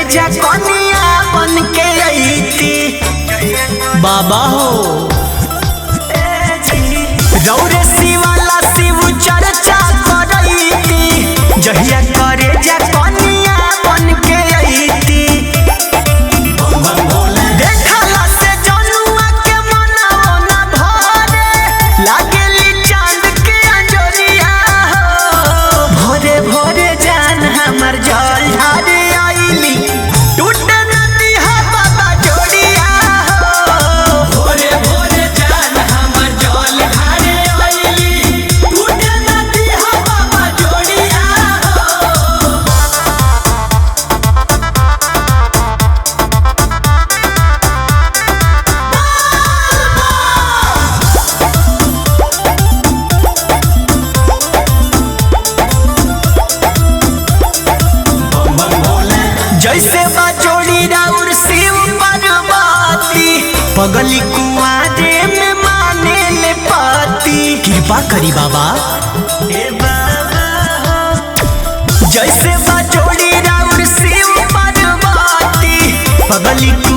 जा कनिया बन के अइती बाबा हो रौरे शिवाला शिव चर्चा करैती जहिया करे जा कनिया बन के अइती देखला से जनुआ के मनवा न भरे लागेली चांद के अंजोरिया हो भोरे भोरे जान हमर जल ढारे आइली टूटे नदी हा बाबा जोड़िया हो भोरे भोरे जान हमर जल ढारे आइली टूटे नदी हा बाबा जोड़िया हो जैसे बा जोड़ी राउर शिव पार्वती पगली कुआरे में माने ले पाती कृपा करी बाबा ए बाबा हो। जैसे बा जोड़ी राउर शिव पार्वती पगली